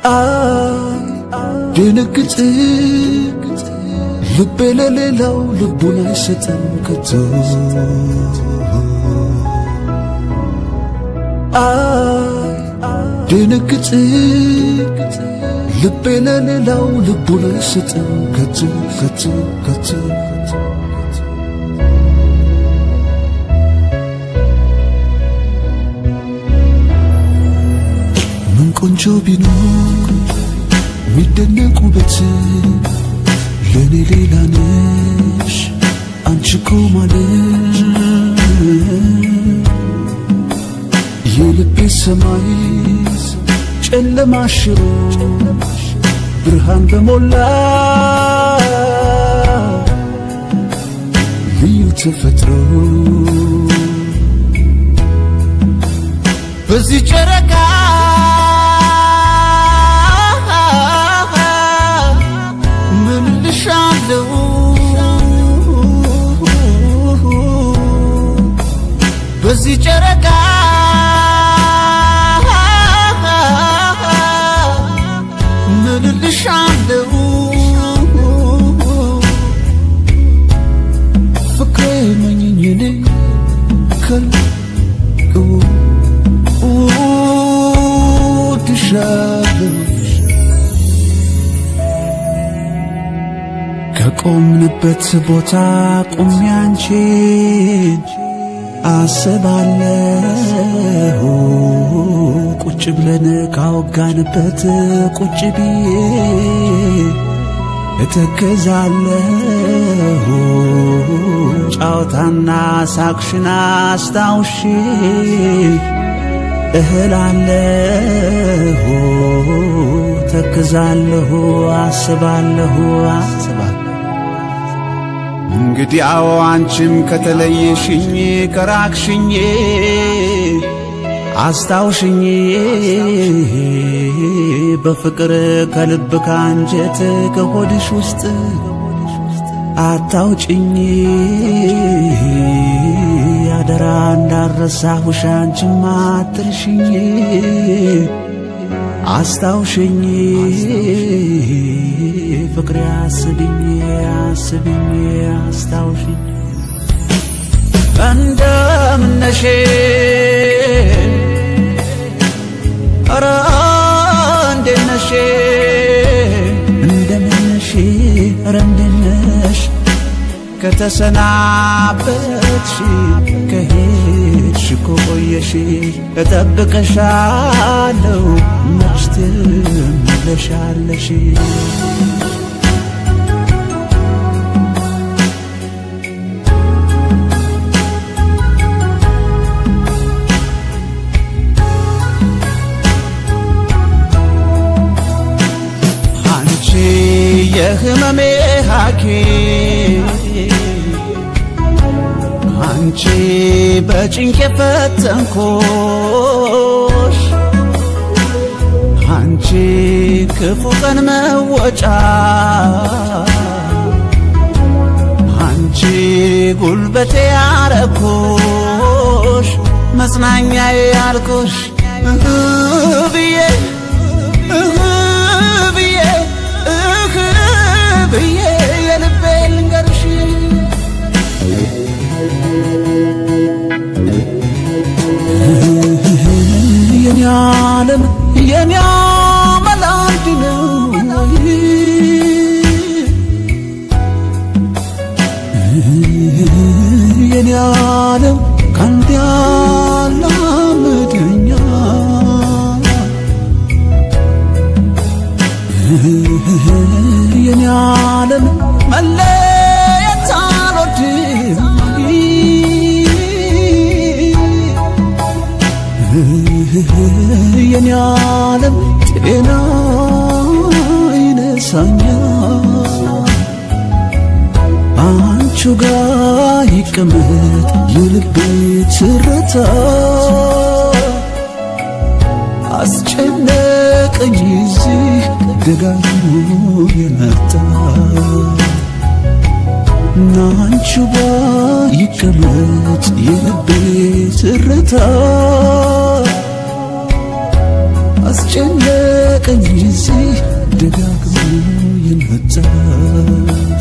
አይ ድንግጥ ልቤ ለሌላው ልቡን አይሰጥም ከቶ አይ ድንግጥ ልቤ ለሌላው ልቡን አይሰጥም ከቶ ከቶ ከቶ ምን ቆንጆ ቢኖር ሚደነቅ ውበት ለእኔ ሌላ ነሽ አንቺ እኮ ማለት የልቤ ሰማይ ጨለማ ሽሮ ብርሃን በሞላ ልዩ ተፈጥሮ በዚህ ጨረቃ ምን ልሻለው በዚህ ጨረቃ ምን ልሻለው ፍቅሬ መኝኝ እኔ ከልቅው እወድሻለሁ ከቆምንበት ቦታ ቁሚ አንቺን አስባለሁ ቁጭ ብለን ካወጋንበት ቁጭ ብዬ እተከዛለሁ ጫወታና ሳቅሽን አስታውሼ እህላለሁ ተክዛለሁ አስባለሁ አስባለሁ እንግዲህ አዎ አንቺም ከተለየሽኝ ከራቅሽኝ አስታውሽኝ በፍቅር ከልብ ካንጀት ከሆድሽ ውስጥ አታውጭኝ አደራ እንዳረሳሁሽ አንቺም አትርሽኝ አስታውሽኝ ፍቅሬ አስብኝ አስብኝ አስታውሽኝ እንደምነሽ ኧረ እንዴት ነሽ እንደምነሽ ኧረ እንዴት ነሽ ከተሰናበትሽ ከሄድሽ ቆየሽ እጠብቅሻለሁ መች ትመለሻለሽ አንቺ የህመሜ ሐኪም አንቺ በጭንቅ የፈተንኮሽ አንቺ ክፉ ቀን መወጫ አንቺ ጉልበቴ ያረኩሽ መጽናኛዬ ያልኩሽ እህ ብዬ እህ ብዬ እህ ብዬ የልቤ ልንገርሽ የኔ ዓለም የኔ አመል አንድ ነው የኔ ዓለም ካንተ ያላምደኛ የኔ ዓለም መለየት አልወድም የኔ ዓለም ጤና ይነሳኛል አንቺ ጋር ይቀመጥ የልቤ ትርታ አስጨነቀኝ እዚህ ደጋግሞ የመጣ ናንቺ ጋር ይቀመጥ የልቤ ትርታ ባስጨነቀኝ ጊዜ ደጋግሞ የመጣት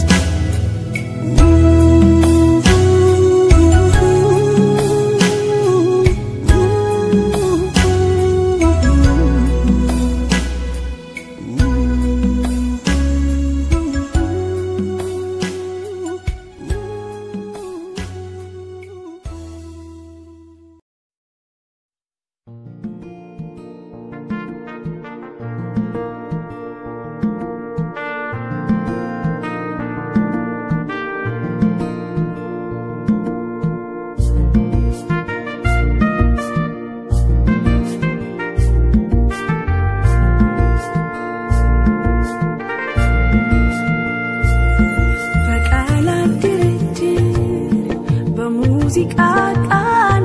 በቃላት ድርድር በሙዚቃ ቃና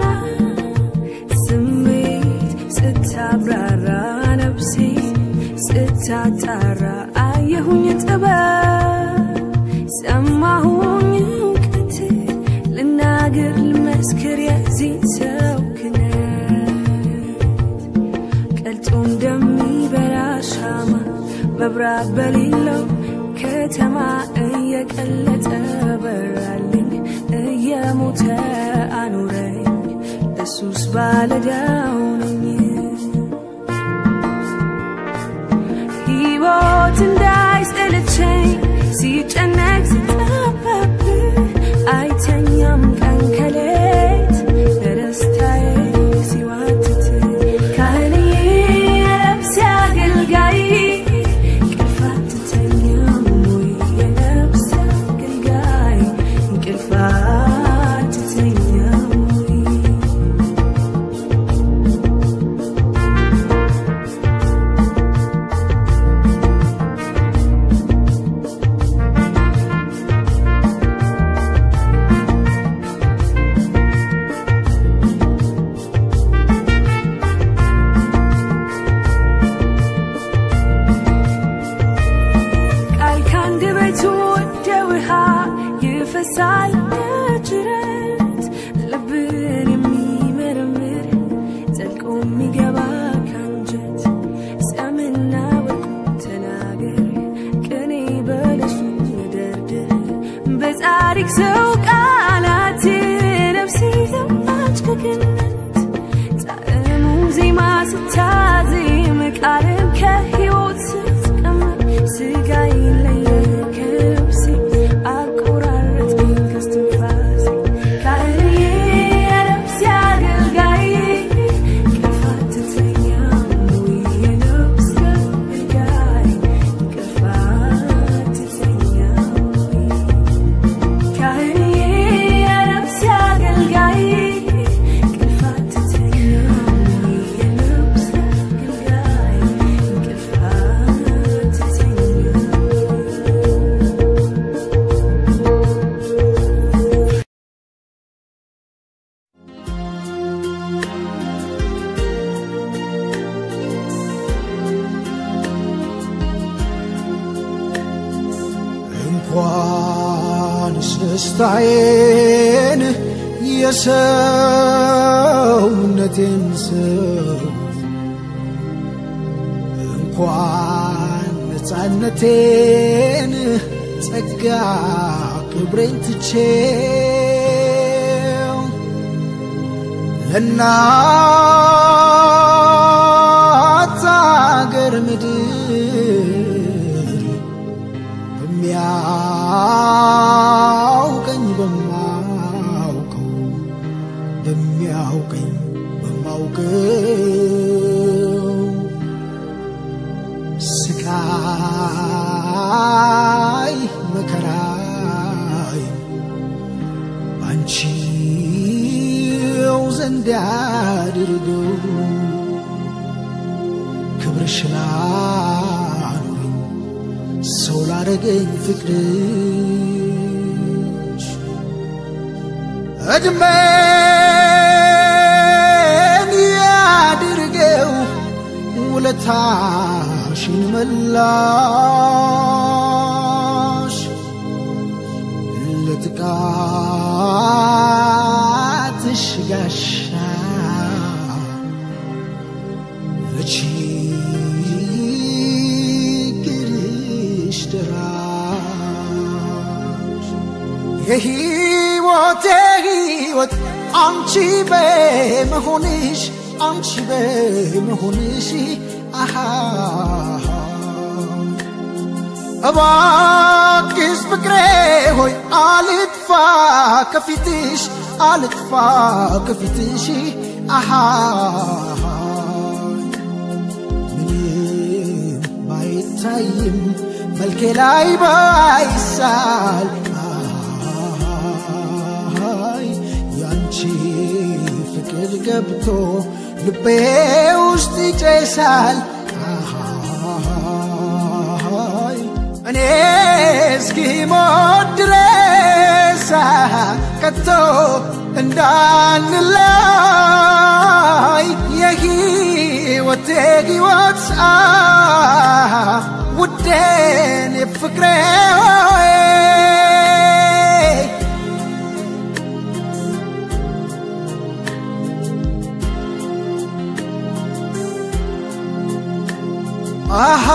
ስሜት ስታብራራ ነፍሴ ስታጣራ አየሁኝ ጥበብ ሰማሁኝ እውቀት ልናገር ልመስክር የዚህ ሰው ክነት ቀልጦ እንደሚበራ ሻማ መብራት በሌለው ከተማ እየቀለጠ በራልኝ እየሞተ አኑረኝ እሱስ ባለዳው ነኝ ሕይወት እንዳይሰለቸኝ ሲጨነቅ ስጠበብ አይተኛም ቀን ከሌት ለደስታዬ ሲዋትት ካህንዬ የነፍሴ አገልጋይ እንቅልፍ አትተኛም ወይ የነፍሴ አገልጋይ እንቅልፍ አትተኛም ወይ ቃል ከአንደበቱ ወደ ውሃ ይፈሳል እንደ ጅረት ልብን የሚመረምር ዘልቆ የሚገባ ከአንጀት ሰምና ወርቁ ተናገር ቅኔ በለሱ ደርድር በጻድቅ ሰው ቃላት ነፍሴ ዘማች ከገነት ጣዕሙ ዜማ ስታዜም ቃልም ከሕይወት ስትቀመር ስጋዬ ለየ ከነፍሴ አቆራረጥከኝ ከስትንፋሴ ካህንዬ የነፍሴ አገልጋይ እንቅልፍ አትተኛም ወይ የነፍሴ አገልጋይ እንቅልፍ አትተኛም ወይ ካህንዬ የነፍሴ አገልጋይ እንቅልፍ አትተኛም ወይ የነፍሴ አገልጋይ እንቅልፍ አትተኛም እንኳንስ ደስታዬን የሰውነቴን ሰው እንኳን ነፃነቴን ጸጋ ክብሬን ትቼው ለእናት አገር ምድር በሚያውቀኝ በማውቀው በሚያውቀኝ በማውቀው ስቃይ መከራይ ባንቺው ዘንድ ያድርገው ክብርሽን አኑሪኝ ሰው ላረገኝ ፍቅርሽ እድሜን ያድርገው ውለታሽን መላሽ ለጥቃትሽ ጋሻ የሕይወቴ ሕይወት አንቺ በመሆንሽ አንቺ በመሆንሽ አሃ እባክሽ ፍቅሬ ሆይ አልጥፋ ከፊትሽ አልጥፋ ከፊትሽ አሃ ምንም ባይታይም መልኬ ላይ ባይሳል አይ ያንቺ ፍቅር ገብቶ ልቤ ውስጥ ይጨሳል አይ እኔ እስኪሞት ድረስ ከቶ እንዳንላይ የሕይወቴ ሕይወት ውዴን የፍቅሬ ሆይ አሃ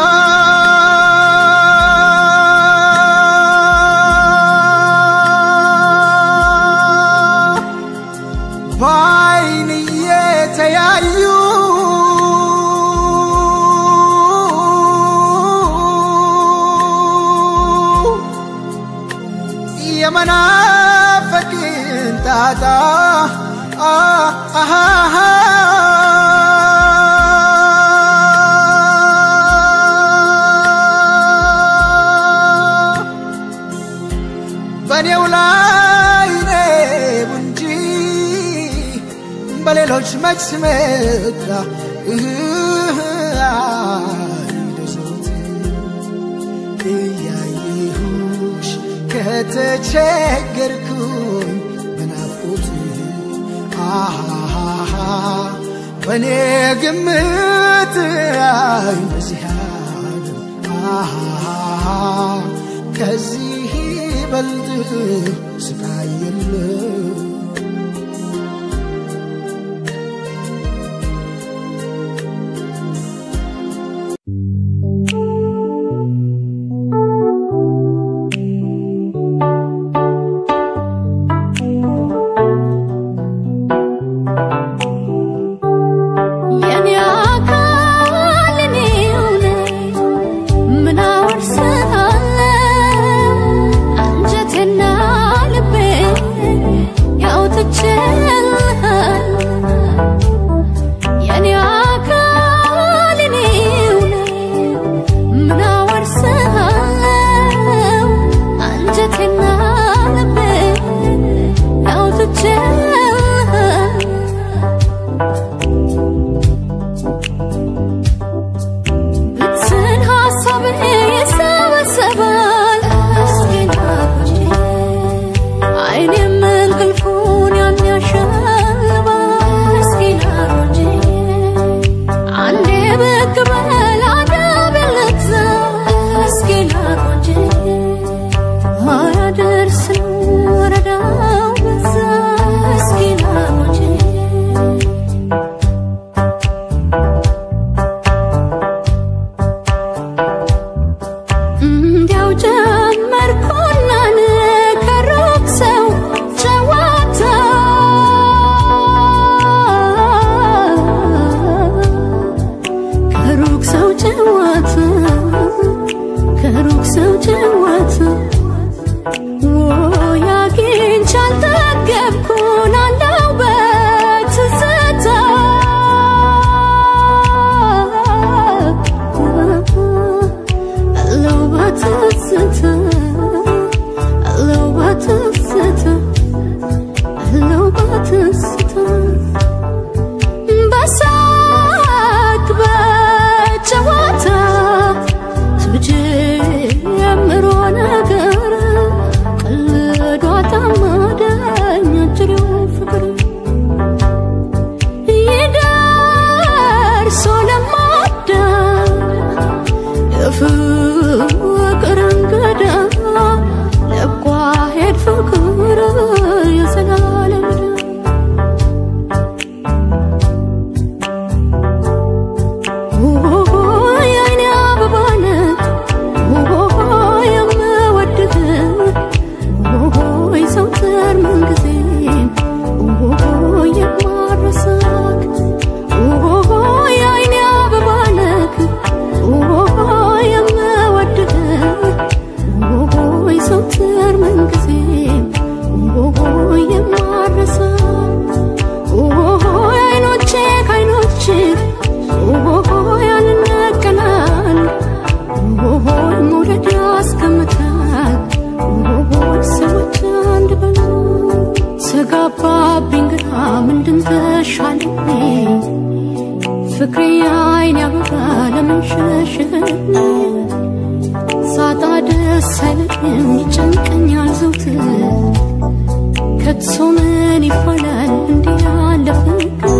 በዓይን እየተያዩ የመናፈቅን ጣጣ አሃ በእኔው ላይ ነው እንጂ በሌሎች መች መጣ አይደሰት እያየሁሽ ከተቸገርኩኝ በናፍቆት አሃሃ በእኔ ግምት አይመስያል አሃሃ ከዚህ ይበልጥ ስቃይ የለም የኔ አካል እኔው ነኝ፣ ምን አወርስሃለሁ? አንጀቴና ልቤ የማረሳ ኦሆ አይኖቼ ከአይኖች ኦሆ ያንነቀላል ኦሆ መውደድ ያስቀምጣል ኦሆ ሰዎች አንድ በሉ ተጋባብኝ ግራ ምንድን ተሻለኝ ፍቅሬ አይን ያበራ ለምን ሸሸኝ ሳጣ ደስ አይለኝም ይጨንቀኛል ዘውትር ከቶ ምን ይባላል እንዲህ ያለ ፍቅር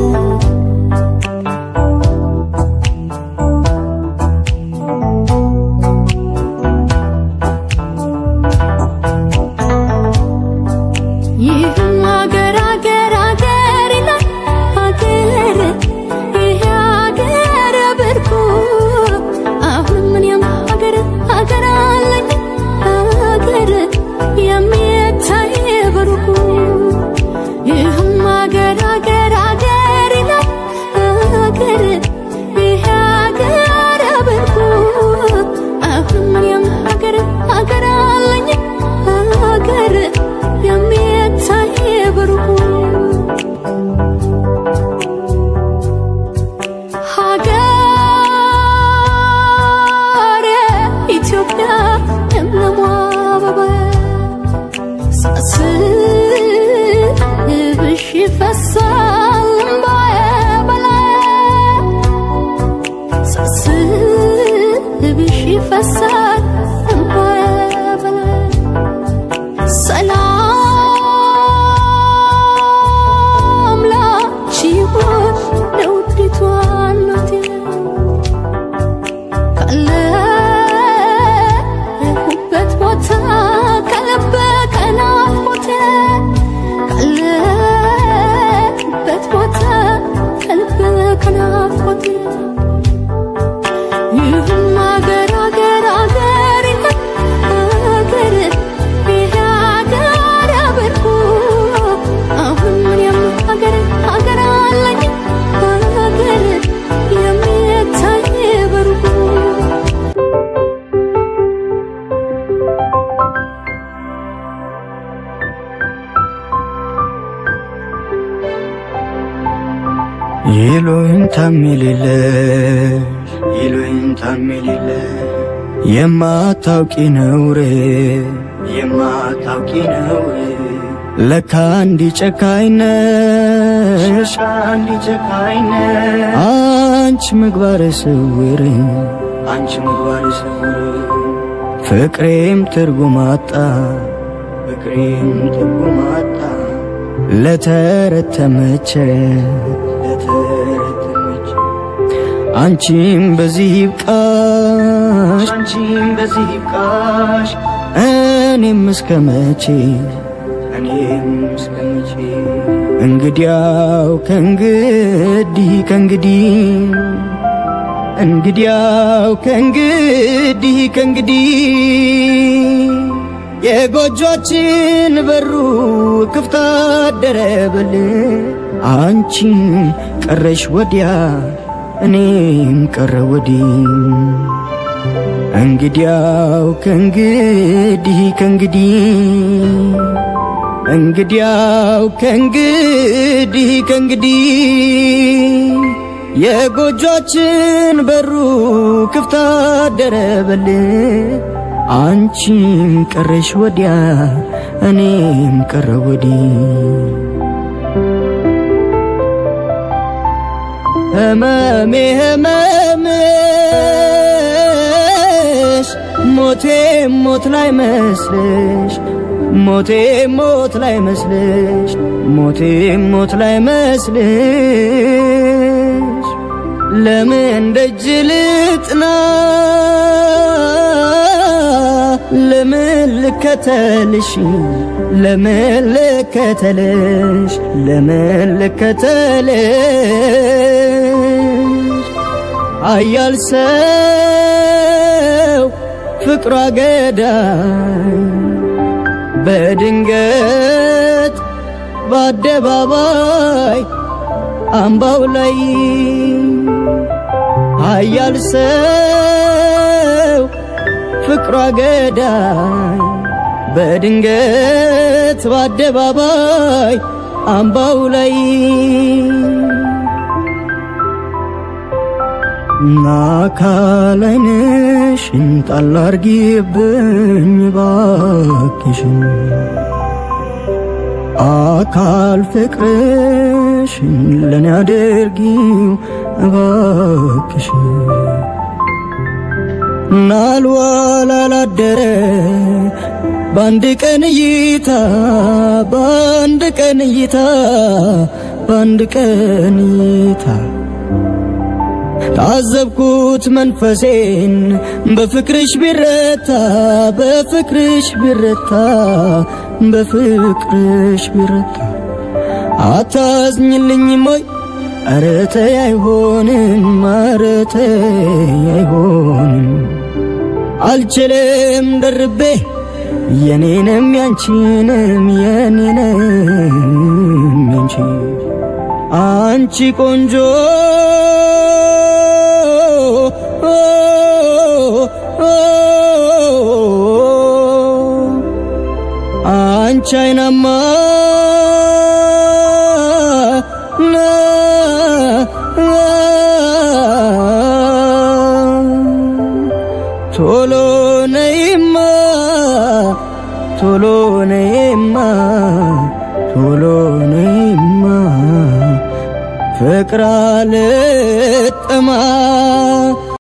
ይህም አገር አገር አገር ይላል አገር ይሄ አገር ብርቁ አሁንም እኔም አገር አገር አለኝ አገር የሚታይ በሩቁ ይህም አገር አገር አገር ይላል አገር ይሄ አገር ብርቁ አሁንም እኔም አገር አገር አለኝ አገር የሚታይ በሩቁ ሀገሬ ኢትዮጵያ ለምለሟ አበባ ሳስብሽ ይፈሳል እምባዬ በላዬ ሳስብሽ ይፈሳል እምባዬ በላዬ ሰላም ላንቺ ይሁን ለውዲቷ እናቴ ካለሁበት ቦታ ከልብ ከናፍቆቴ ካለሁበት ቦታ ከልብ ከናፍቆቴ ይህም አገር አገር አገር ይላል አገር ይሄ አገር ብርቁ አሁን እኔም አገር አገር አለኝ አገር የሚታይ በሩቁ ይሉኝታ የሚልልሽ ይሉኝታ የሚልልሽ የማታውቂ ነውሬ የማታውቂ ነውሬ ለካ እንዲ ጨካኝ ነሽ እንዲ ጨካኝ ነሽ አንቺ ምግባረ ስውር አንቺ ምግባረ ስውር ፍቅሬም ትርጉም አጣ ፍቅሬም ትርጉም አጣ ለተረተመች ለተረተመች አንቺም በዚህ ይብቃሽ አንቺም በዚህ ይብቃሽ እኔም እስከ መቼ እኔም እስከ መቼ እንግዲያው ከእንግዲህ ከእንግዲህ እንግዲያው ከእንግዲህ ከእንግዲህ የጎጆችን በሩ ክፍት አደረብል አንቺም ቀረሽ ወዲያ እኔም ቀረ ወዲህ እንግዲያው ከእንግዲህ ከእንግዲህ እንግዲያው ከእንግዲህ ከእንግዲህ የጎጆችን በሩ ክፍት አደረበል አንቺም ቀረሽ ወዲያ እኔም ቀረ ወዲህ ህመሜ ህመምሽ ሞቴ ሞት ላይ መስልሽ ሞቴ ሞት ላይ መስልሽ ሞቴ ሞት ላይ መስልሽ ለምን ደጅ ልጥና ለምን ልከተልሽ ለምን ልከተልሽ ለምን ልከተልሽ አያል ሰው ፍቅሯ ገዳይ በድንገት በአደባባይ አምባው ላይ ኃያል ሰው ፍቅሯ ገዳይ በድንገት ድንገት በአደባባይ አምባው ላይ አካላይነሽን ጣል አርጊብኝ ባክሽን አካል ፍቅርሽን ለኔ አድርጊው እባክሽን ናልዋል አላደረ በአንድ ቀን እይታ በአንድ ቀን እይታ በአንድ ቀን እይታ ታዘብኩት መንፈሴን በፍቅርሽ ቢረታ በፍቅርሽ ቢረታ በፍቅርሽ ቢረታ አታዝኝልኝም ወይ ኧረ ተይ አይሆንም ኧረ ተይ አይሆንም አልችልም ደርቤ የኔንም ያንቺንም የኔንም ያንቺ አንቺ ቆንጆ አንቺ አይናማ ቶሎ ነይማ ቶሎ ነይማ ቶሎ ነይማ ፍቅር አልጠማ